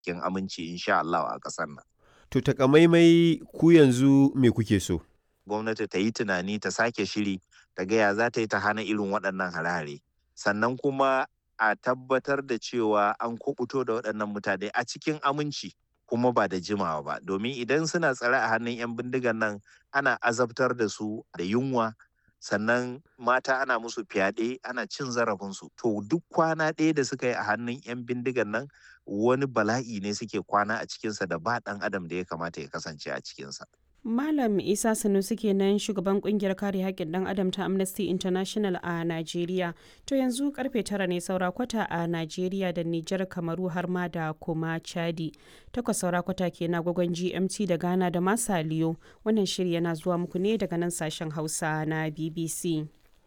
cikin aminci insha Allah a ƙasar nan. To takamaimai ku yanzu me kuke so? Gwamnati ta yi tunani ta sake shiri ta gaya za ta yi ta hana irin waɗannan hare-hare. Sannan kuma a tabbatar da cewa an kubuto da waɗannan mutane a cikin aminci kuma ba da jimawa ba. Domin idan suna tsare a hannun 'yan bindigan nan ana azabtar da su da yunwa sannan mata ana musu fyaɗe ana cin zarafinsu to duk kwana ɗaya da suka yi a hannun 'yan bindigan nan wani bala'i ne suke kwana a cikinsa da ba ɗan adam da ya kamata ya kasance a cikinsa. Malam Isa Sanusi kenan shugaban kungiyar kare haƙƙin ɗan adam ta Amnesty International a Najeriya. To yanzu karfe tara ne saura kwata a Najeriya da Nijar Kamaru har ma da kuma Chadi. Takwas saura kwata ke na gwagwan GMT da Ghana da Masaliyo. Wannan shiri yana zuwa muku ne daga nan sashen Hausa na BBC.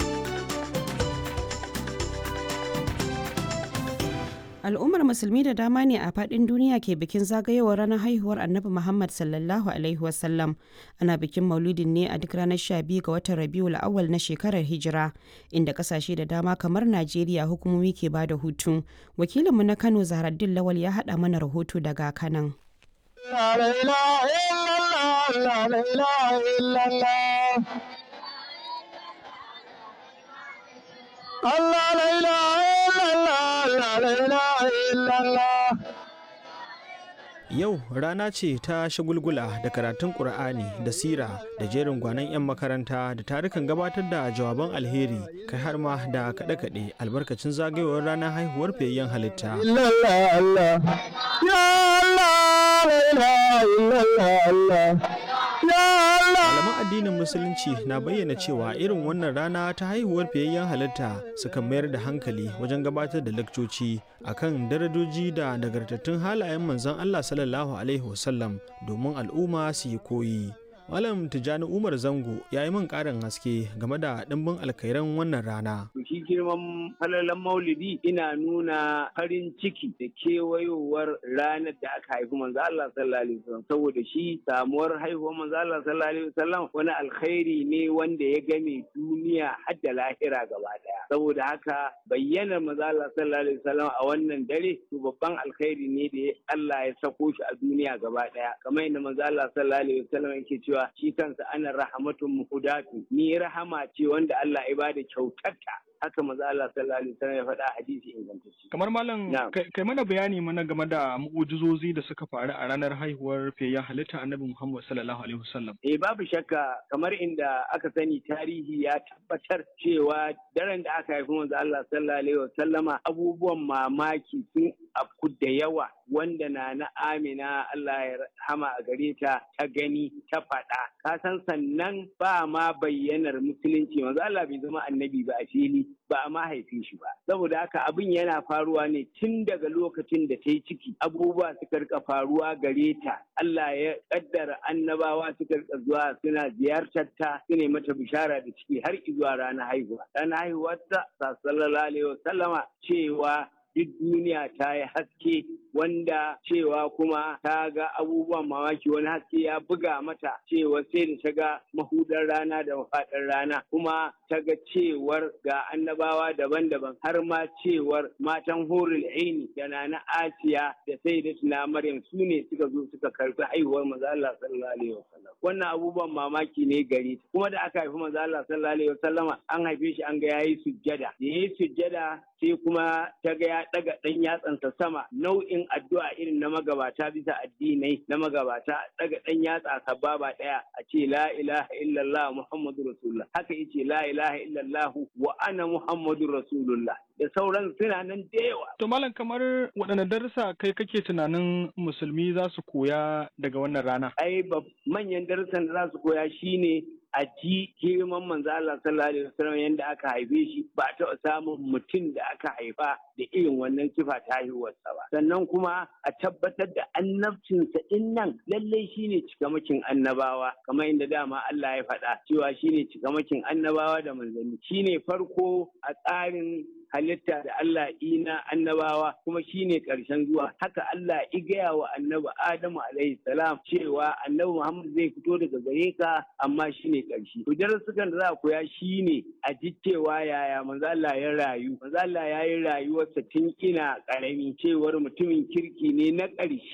al'ummar musulmi da dama ne a fadin duniya ke bikin zagayowar ranar haihuwar annabi muhammad sallallahu alaihi wasallam ana bikin maulidin ne a duk ranar 12 ga watan rabiul awal na shekarar hijira inda kasashe da dama kamar najeriya hukumomi ke ba da hutu wakilinmu na kano zaharaddin lawal ya haɗa mana rahoto daga kanan Allah la ilaha illallah Yau rana ce ta shagulgula da karatun Ƙur'ani da sira da jerin gwanon 'yan makaranta da tarukan gabatar da jawaban alheri kai har ma da kaɗe-kaɗe albarkacin zagayowar ranar haihuwar fiyayyen halitta. Malaman addinin Musulunci na bayyana cewa irin wannan rana ta haihuwar fiyayyen halitta suka mayar da hankali wajen gabatar da lakcoci akan darajoji da nagartattun halayen manzon Allah sallallahu Alaihi wasallam domin al'umma su yi koyi. Malam Tijjani Umar Zango ya yi min ƙarin haske game da ɗimbin alkairan wannan rana. Shi girman falalan maulidi ina nuna farin ciki da kewayowar ranar da aka haifi manzo Allah sallallahu alaihi wasallam saboda shi samuwar haihuwar manzo Allah sallallahu alaihi wasallam wani alkhairi ne wanda ya game duniya har da lahira gaba daya. Saboda haka bayyanar manzo Allah sallallahu alaihi wasallam a wannan dare to babban alkhairi ne da Allah ya sako shi a duniya gaba daya. Kamar yadda manzo Allah sallallahu alaihi wasallam yake cewa cewa shi kansa ana rahamatun muhudatu ni rahama ce wanda Allah ya bada kyautarta haka maza Allah sallallahu alaihi wasallam ya faɗa hadisi ingantacce. Kamar malam kai mana bayani mana game da mu'ujizozi da suka faru a ranar haihuwar fiyayyen halitta Annabi Muhammad sallallahu alaihi wasallam. Eh babu shakka kamar inda aka sani tarihi ya tabbatar cewa daren da aka haifi manzo Allah sallallahu alaihi wasallama abubuwan mamaki sun afku da yawa wanda na na Amina Allah ya rahama a gare ta ta gani ta faɗa. Ka san sannan ba ma bayyanar musulunci manzo Allah bai zama annabi ba a fili ba a mahaifi shi ba saboda haka abin yana faruwa ne tun daga lokacin da ta yi ciki abubuwa suka rika faruwa gare ta Allah ya kaddara annabawa suka rika zuwa suna ziyartar ta su mata bishara da ciki har zuwa ranar haihuwa ranar haihuwar ta sallallahu alaihi wasallama cewa duk duniya ta yi haske wanda cewa kuma ta ga abubuwan mamaki wani haske ya buga mata cewa sai da ta ga mahudar rana da mafaɗar rana kuma ta ga cewar ga annabawa daban-daban har ma cewar matan horul aini da na asiya da sai da tuna maryam su ne suka zo suka karbi haihuwar maza Allah sallallahu alaihi wasallam wannan abubuwan mamaki ne gare ta kuma da aka haifi maza Allah sallallahu alaihi wasallama an haife shi an ga yayi sujjada da yayi sujjada sai kuma ta ga ya daga dan yatsansa sama nau'in addu'a irin na magabata bisa addinai na magabata daga dan yatsa sababa daya a ce la ilaha illallah muhammadu rasulullah haka yace la ilaha illallah wa ana muhammadu rasulullah da sauran suna nan da yawa. To malam kamar waɗanne darussa kai kake tunanin musulmi za su koya daga wannan rana? Ai manyan darussan da za su koya shine a ji girman manzo Allah sallallahu alaihi wasallam yanda aka haife shi ba a taɓa samun mutum da aka haifa da irin wannan sifa ta haihuwarsa ba sannan kuma a tabbatar da annabcinsa din nan lallai shine cikamakin annabawa kamar inda dama Allah ya faɗa cewa shine cikamakin annabawa da manzanni shine farko a tsarin halitta da Allah ina annabawa kuma shine karshen zuwa haka Allah i gaya wa annabi Adamu alaihi salam cewa annabi Muhammad zai fito daga gare ka amma shine karshe to darasukan da za a koya shine a ji cewa yaya manzo Allah ya rayu manzo Allah ya yi rayuwarsa tun ina karami cewar mutumin kirki ne na ƙarshe